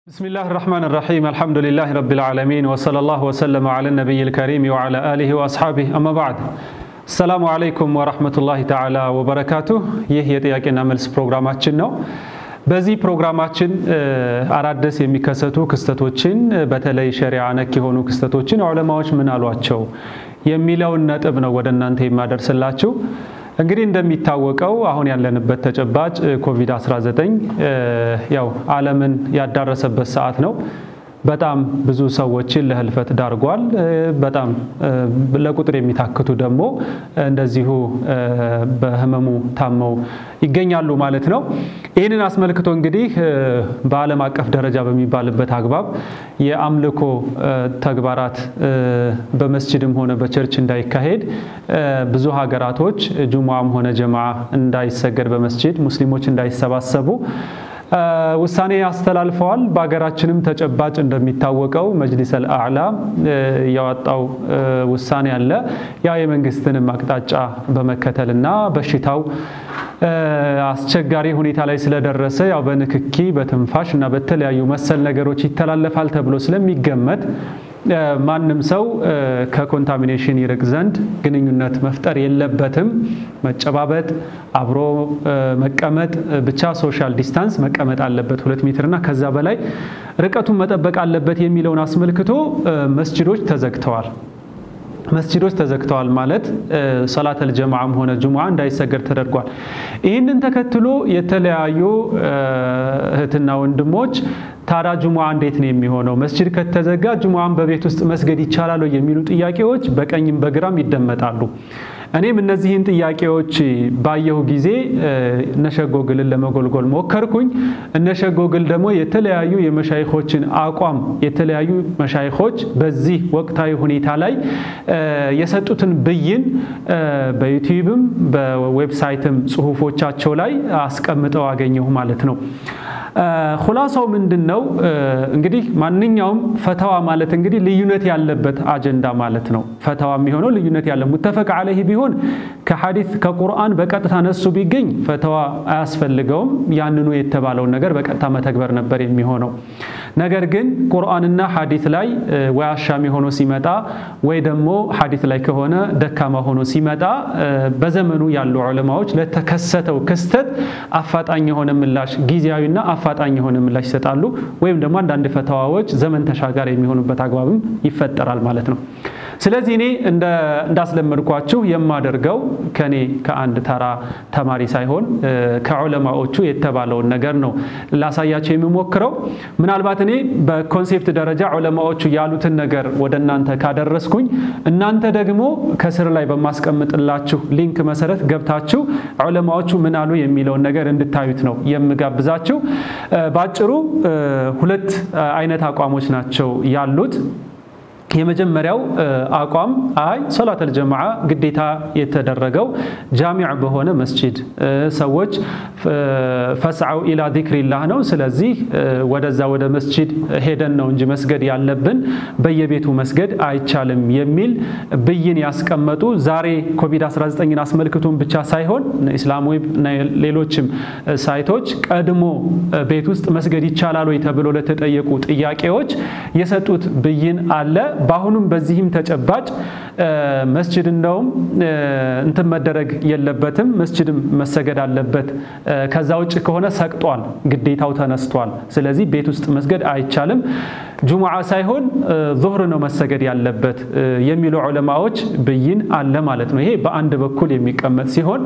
بسم الله الرحمن الرحيم الحمد لله رب العالمين وصلى الله وسلم على النبي الكريم وعلى آله وأصحابه أما بعد السلام عليكم ورحمة الله تعالى وبركاته ይህ የጥያቄና መልስ ፕሮግራማችን ነው። በዚህ ፕሮግራማችን አዳዲስ የሚከሰቱ ክስተቶችን በተለይ ሸሪዓ ነክ የሆኑ ክስተቶችን ዑለማዎች ምን አሏቸው የሚለውን ነጥብ ነው ወደ እናንተ የማደርስላችሁ። እንግዲህ እንደሚታወቀው አሁን ያለንበት ተጨባጭ ኮቪድ-19 ያው ዓለምን ያዳረሰበት ሰዓት ነው። በጣም ብዙ ሰዎችን ለህልፈት ዳርጓል። በጣም ለቁጥር የሚታክቱ ደግሞ እንደዚሁ በህመሙ ታመው ይገኛሉ ማለት ነው። ይህንን አስመልክቶ እንግዲህ በዓለም አቀፍ ደረጃ በሚባልበት አግባብ የአምልኮ ተግባራት በመስጅድም ሆነ በቸርች እንዳይካሄድ ብዙ ሀገራቶች ጁሙዓም ሆነ ጀማዓ እንዳይሰገድ በመስጅድ ሙስሊሞች እንዳይሰባሰቡ ውሳኔ አስተላልፈዋል። በሀገራችንም ተጨባጭ እንደሚታወቀው መጅሊስ አልአዕላ ያወጣው ውሳኔ አለ። ያ የመንግስትንም አቅጣጫ በመከተልና በሽታው አስቸጋሪ ሁኔታ ላይ ስለደረሰ ያው በንክኪ በትንፋሽ እና በተለያዩ መሰል ነገሮች ይተላለፋል ተብሎ ስለሚገመት ማንም ሰው ከኮንታሚኔሽን ይርቅ ዘንድ ግንኙነት መፍጠር የለበትም። መጨባበጥ፣ አብሮ መቀመጥ፣ ብቻ ሶሻል ዲስታንስ መቀመጥ አለበት ሁለት ሜትርና ከዛ በላይ ርቀቱን መጠበቅ አለበት የሚለውን አስመልክቶ መስጅዶች ተዘግተዋል። መስጅዶች ተዘግተዋል ማለት ሰላተል ጀማዓም ሆነ ጁሙዓ እንዳይሰገድ ተደርጓል። ይህንን ተከትሎ የተለያዩ እህትና ወንድሞች ታዲያ ጁሙዓ እንዴት ነው የሚሆነው? መስጅድ ከተዘጋ ጁሙዓን በቤት ውስጥ መስገድ ይቻላል የሚሉ ጥያቄዎች በቀኝም በግራም ይደመጣሉ። እኔም እነዚህን ጥያቄዎች ባየሁ ጊዜ እነሸጎግልን ለመጎልጎል ሞከርኩኝ። እነሸጎግል ደግሞ የተለያዩ የመሻይኮችን አቋም የተለያዩ መሻይኮች በዚህ ወቅታዊ ሁኔታ ላይ የሰጡትን ብይን በዩቲዩብም በዌብሳይትም ጽሁፎቻቸው ላይ አስቀምጠው አገኘሁ ማለት ነው። ሁላሳው ምንድን ነው እንግዲህ ማንኛውም ፈተዋ ማለት እንግዲህ ልዩነት ያለበት አጀንዳ ማለት ነው። ፈተዋ የሚሆነው ልዩነት ያለ ሙተፈቅ አለይህ ቢሆን ከሐዲስ ከቁርአን በቀጥታ ነሱ ቢገኝ ፈተዋ አያስፈልገውም። ያንኑ የተባለውን ነገር በቀጥታ መተግበር ነበር የሚሆነው። ነገር ግን ቁርአንና ሐዲስ ላይ ወይ አሻሚ ሆኖ ሲመጣ ወይ ደግሞ ሐዲስ ላይ ከሆነ ደካማ ሆኖ ሲመጣ በዘመኑ ያሉ ዑለማዎች ለተከሰተው ክስተት አፋጣኝ የሆነ ምላሽ ጊዜያዊና አፋጣኝ የሆነ ምላሽ ይሰጣሉ። ወይም ደግሞ አንዳንድ ፈተዋዎች ዘመን ተሻጋሪ የሚሆኑበት አግባብም ይፈጠራል ማለት ነው። ስለዚህ እኔ እንዳስለመድኳችሁ የማደርገው ከኔ ከአንድ ተራ ተማሪ ሳይሆን ከዑለማዎቹ የተባለውን ነገር ነው ላሳያቸው የሚሞክረው። ምናልባት እኔ በኮንሴፕት ደረጃ ዑለማዎቹ ያሉትን ነገር ወደ እናንተ ካደረስኩኝ እናንተ ደግሞ ከስር ላይ በማስቀምጥላችሁ ሊንክ መሰረት ገብታችሁ ዑለማዎቹ ምን አሉ የሚለውን ነገር እንድታዩት ነው የምጋብዛችሁ። በአጭሩ ሁለት አይነት አቋሞች ናቸው ያሉት። የመጀመሪያው አቋም አይ ሶላተል ጀማዓ ግዴታ የተደረገው ጃሚዕ በሆነ መስጂድ ሰዎች ፈስዐው ኢላ ዚክሪላህ ነው። ስለዚህ ወደዛ ወደ መስጂድ ሄደን ነው እንጂ መስገድ ያለብን በየቤቱ መስገድ አይቻልም የሚል ብይን ያስቀመጡ ዛሬ ኮቪድ-19ን አስመልክቶን ብቻ ሳይሆን ኢስላም ዌብ እና ሌሎችም ሳይቶች ቀድሞ ቤት ውስጥ መስገድ ይቻላል ወይ ተብሎ ለተጠየቁ ጥያቄዎች የሰጡት ብይን አለ። በአሁኑም በዚህም ተጨባጭ መስጅድ እንደውም እንትን መደረግ የለበትም፣ መስጅድም መሰገድ አለበት። ከዛ ውጭ ከሆነ ሰቅጧል፣ ግዴታው ተነስቷል። ስለዚህ ቤት ውስጥ መስገድ አይቻልም፣ ጁሙዓ ሳይሆን ዙህር ነው መሰገድ ያለበት የሚሉ ዑለማዎች ብይን አለ ማለት ነው። ይሄ በአንድ በኩል የሚቀመጥ ሲሆን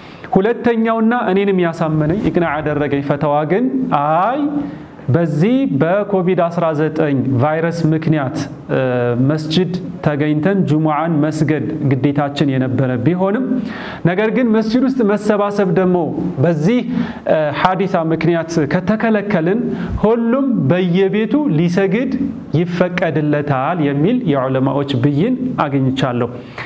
ሁለተኛውና እኔንም ያሳመነኝ ኢቅና ያደረገኝ ፈተዋ ግን አይ በዚህ በኮቪድ-19 ቫይረስ ምክንያት መስጅድ ተገኝተን ጁሙዓን መስገድ ግዴታችን የነበረ ቢሆንም ነገር ግን መስጅድ ውስጥ መሰባሰብ ደግሞ በዚህ ሐዲሳ ምክንያት ከተከለከልን ሁሉም በየቤቱ ሊሰግድ ይፈቀድለታል የሚል የዑለማዎች ብይን አግኝቻለሁ።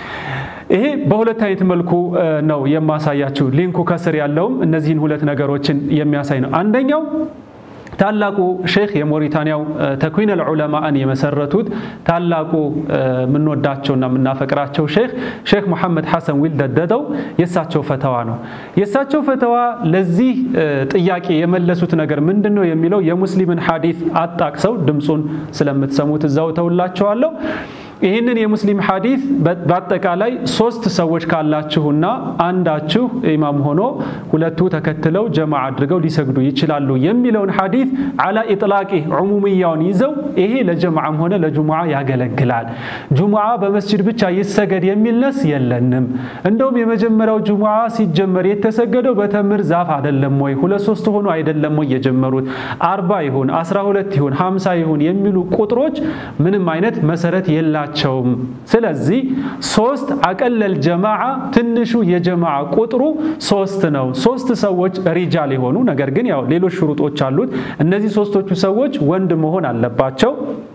ይሄ በሁለት አይነት መልኩ ነው የማሳያችሁ። ሊንኩ ከስር ያለውም እነዚህን ሁለት ነገሮችን የሚያሳይ ነው። አንደኛው ታላቁ ሼክ የሞሪታንያው ተክዊን አልዑለማን የመሰረቱት ታላቁ የምንወዳቸውና የምናፈቅራቸው ሼክ ሼክ ሙሐመድ ሐሰን ዊልደደደው የእሳቸው ፈተዋ ነው። የእሳቸው ፈተዋ ለዚህ ጥያቄ የመለሱት ነገር ምንድን ነው የሚለው የሙስሊምን ሐዲስ አጣቅሰው ድምፁን ስለምትሰሙት እዛው ተውላቸዋለሁ። ይህንን የሙስሊም ሐዲስ በአጠቃላይ ሶስት ሰዎች ካላችሁና አንዳችሁ ኢማም ሆኖ ሁለቱ ተከትለው ጀማ አድርገው ሊሰግዱ ይችላሉ የሚለውን ሐዲስ አላ ኢጥላቂ ዑሙምያውን ይዘው ይሄ ለጀማዓም ሆነ ለጁሙዓ ያገለግላል። ጁሙዓ በመስጅድ ብቻ ይሰገድ የሚል ነስ የለንም። እንደውም የመጀመሪያው ጁሙዓ ሲጀመር የተሰገደው በተምር ዛፍ አይደለም ወይ? ሁለት ሶስት ሆኖ አይደለም ወይ የጀመሩት? አርባ ይሁን አስራ ሁለት ይሁን ሀምሳ ይሁን የሚሉ ቁጥሮች ምንም አይነት መሰረት የላ ናቸውም። ስለዚህ ሶስት አቀለል ጀማዓ ትንሹ የጀማዓ ቁጥሩ ሶስት ነው። ሶስት ሰዎች ሪጃል የሆኑ ነገር ግን ያው ሌሎች ሽሩጦች አሉት። እነዚህ ሶስቶቹ ሰዎች ወንድ መሆን አለባቸው።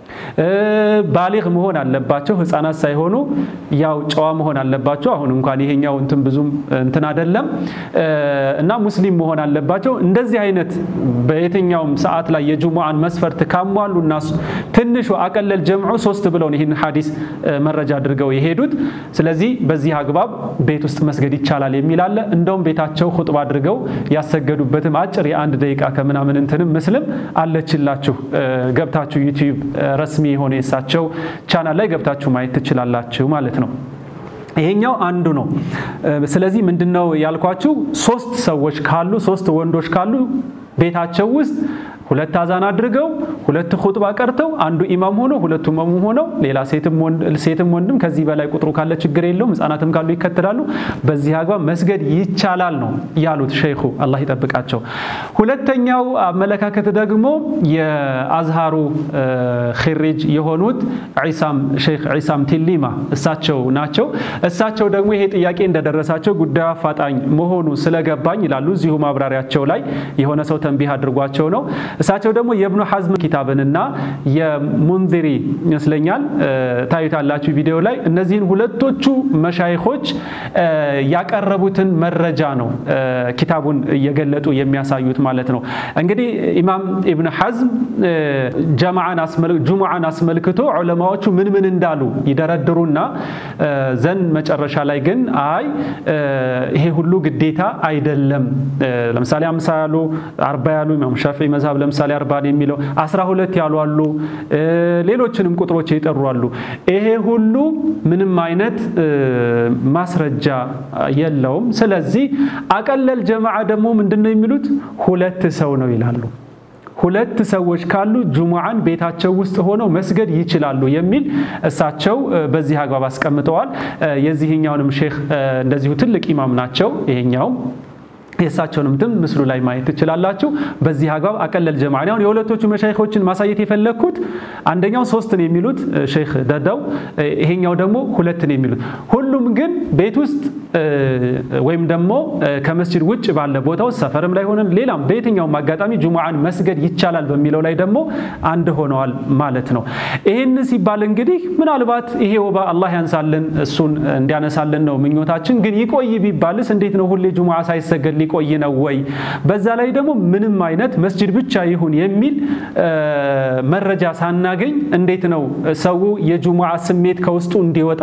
ባሊግ መሆን አለባቸው። ህፃናት ሳይሆኑ ያው ጨዋ መሆን አለባቸው። አሁን እንኳን ይሄኛው እንትን ብዙም እንትን አይደለም እና ሙስሊም መሆን አለባቸው። እንደዚህ አይነት በየትኛውም ሰዓት ላይ የጁሙዓን መስፈርት ካሟሉ እና ትንሹ አቀለል ጀምዑ ሶስት ብለውን ይህን ሐዲስ መረጃ አድርገው የሄዱት። ስለዚህ በዚህ አግባብ ቤት ውስጥ መስገድ ይቻላል የሚል አለ። እንደውም ቤታቸው ኹጥባ አድርገው ያሰገዱበትም አጭር የአንድ ደቂቃ ከምናምን እንትንም ምስልም አለችላችሁ ገብታችሁ ዩቲዩብ ረስሚ የሆነ የእሳቸው ቻናል ላይ ገብታችሁ ማየት ትችላላችሁ ማለት ነው። ይሄኛው አንዱ ነው። ስለዚህ ምንድነው ያልኳችሁ ሶስት ሰዎች ካሉ ሶስት ወንዶች ካሉ ቤታቸው ውስጥ ሁለት አዛን አድርገው ሁለት ኹጥባ ቀርተው አንዱ ኢማም ሆኖ ሁለቱ መሙም ሆነው ሌላ ሴትም ወንድም ከዚህ በላይ ቁጥሩ ካለ ችግር የለውም። ህጻናትም ካሉ ይከተላሉ። በዚህ አግባብ መስገድ ይቻላል ነው ያሉት ሸይኹ፣ አላህ ይጠብቃቸው። ሁለተኛው አመለካከት ደግሞ የአዝሃሩ ኺሪጅ የሆኑት ሼክ ዒሳም ቲሊማ እሳቸው ናቸው። እሳቸው ደግሞ ይሄ ጥያቄ እንደደረሳቸው ጉዳዩ አፋጣኝ መሆኑ ስለገባኝ ይላሉ እዚሁ ማብራሪያቸው ላይ የሆነ ሰው ተንቢህ አድርጓቸው ነው እሳቸው ደግሞ የእብኑ ሐዝም ኪታብንና የሙንዚሪ ይመስለኛል ታዩታላችሁ ቪዲዮ ላይ እነዚህን ሁለቶቹ መሻይኾች ያቀረቡትን መረጃ ነው ኪታቡን እየገለጡ የሚያሳዩት ማለት ነው። እንግዲህ ኢማም ኢብን ሐዝም ጁሙዓን አስመልክቶ ዑለማዎቹ ምን ምን እንዳሉ ይደረድሩና ዘን መጨረሻ ላይ ግን አይ ይሄ ሁሉ ግዴታ አይደለም። ለምሳሌ አምሳ ያሉ አርባ ያሉ ኢማም ሻፊዒ መዝሀብ ለምሳሌ አርባን የሚለው አስራ ሁለት ያሉ አሉ። ሌሎችንም ቁጥሮች የጠሩ አሉ። ይሄ ሁሉ ምንም አይነት ማስረጃ የለውም። ስለዚህ አቀለል ጀማዓ ደግሞ ምንድን ነው የሚሉት ሁለት ሰው ነው ይላሉ። ሁለት ሰዎች ካሉ ጁሙዓን ቤታቸው ውስጥ ሆነው መስገድ ይችላሉ የሚል እሳቸው በዚህ አግባብ አስቀምጠዋል። የዚህኛውንም ሼክ እንደዚሁ ትልቅ ኢማም ናቸው። ይሄኛውም የእሳቸውንም ትም ምስሉ ላይ ማየት ትችላላችሁ። በዚህ አግባብ አቀለል ጀማዓ አሁን የሁለቶቹ መሻይኾችን ማሳየት የፈለግኩት አንደኛው ሶስትን የሚሉት ሼክ ደደው፣ ይሄኛው ደግሞ ሁለትን የሚሉት ሁሉም ግን ቤት ውስጥ ወይም ደግሞ ከመስጅድ ውጭ ባለ ቦታ ውስጥ ሰፈርም ላይ ሆነን ሌላም በየትኛውም አጋጣሚ ጁሙዓን መስገድ ይቻላል በሚለው ላይ ደግሞ አንድ ሆነዋል ማለት ነው። ይህን ሲባል እንግዲህ ምናልባት ይሄ ወባ አላህ ያንሳልን እሱን እንዲያነሳልን ነው ምኞታችን። ግን ይቆይ ቢባልስ እንዴት ነው ሁሌ ጁሙዓ ሳይሰገድ ሊቆይ ነው ወይ? በዛ ላይ ደግሞ ምንም አይነት መስጅድ ብቻ ይሁን የሚል መረጃ ሳናገኝ እንዴት ነው ሰው የጁሙዓ ስሜት ከውስጡ እንዲወጣ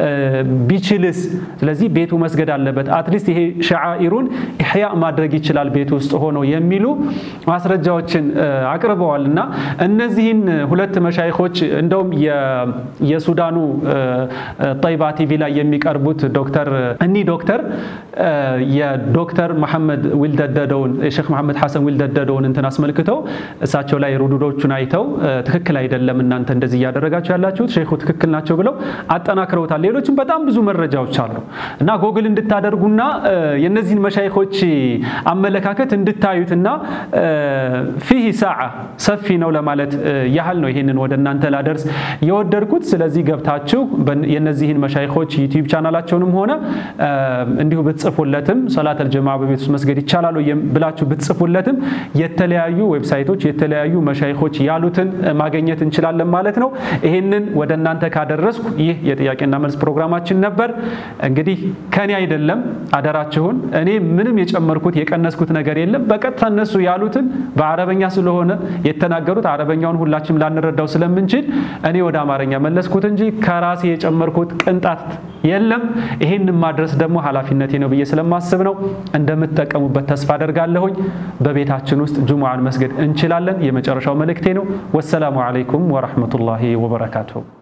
ቢችልስ? ስለዚህ ቤቱ መስገድ አለበት። አትሊስት ይሄ ሸዓኢሩን ኢሕያ ማድረግ ይችላል ቤት ውስጥ ሆኖ የሚሉ ማስረጃዎችን አቅርበዋል እና እነዚህን ሁለት መሻይኾች እንደውም የሱዳኑ ጠይባ ቲቪ ላይ የሚቀርቡት ዶክተር እኒህ ዶክተር የዶክተር መሐመድ ዊልደደደውን የሼክ መሐመድ ሐሰን ዊልደደደውን እንትን አስመልክተው እሳቸው ላይ ሩዱዶቹን አይተው ትክክል አይደለም እናንተ እንደዚህ እያደረጋችሁ ያላችሁት ሼኹ ትክክል ናቸው ብለው አጠናክረውታል። ሌሎችም በጣም ብዙ መረጃዎች አሉ እና ጎግል እንድታደርጉና የነዚህን መሻይኾች አመለካከት እንድታዩትና ፊህ ሰዓ ሰፊ ነው ለማለት ያህል ነው ይሄንን ወደ እናንተ ላደርስ የወደድኩት። ስለዚህ ገብታችሁ የነዚህን መሻይኾች ዩቲዩብ ቻናላቸውንም ሆነ እንዲሁ ብትጽፉለትም ሶላት አልጀማ በቤት ውስጥ መስገድ ይቻላሉ ብላችሁ ብትጽፉለትም የተለያዩ ዌብሳይቶች የተለያዩ መሻይኾች ያሉት ያሉትን ማግኘት እንችላለን ማለት ነው። ይህንን ወደ እናንተ ካደረስኩ ይህ የጥያቄና መልስ ፕሮግራማችን ነበር። እንግዲህ ከኔ አይደለም አደራችሁን። እኔ ምንም የጨመርኩት የቀነስኩት ነገር የለም። በቀጥታ እነሱ ያሉትን በአረበኛ ስለሆነ የተናገሩት አረበኛውን ሁላችንም ላንረዳው ስለምንችል እኔ ወደ አማርኛ መለስኩት እንጂ ከራሴ የጨመርኩት ቅንጣት የለም። ይሄንን ማድረስ ደግሞ ኃላፊነቴ ነው ብዬ ስለማስብ ነው። እንደምትጠቀሙበት ተስፋ አደርጋለሁኝ። በቤታችን ውስጥ ጁሙዓን መስገድ እንችላለን። የመጨረሻው መልእክቴ ነው። ወሰላሙ አለይኩም ወረሕመቱላሂ ወበረካቱሁ።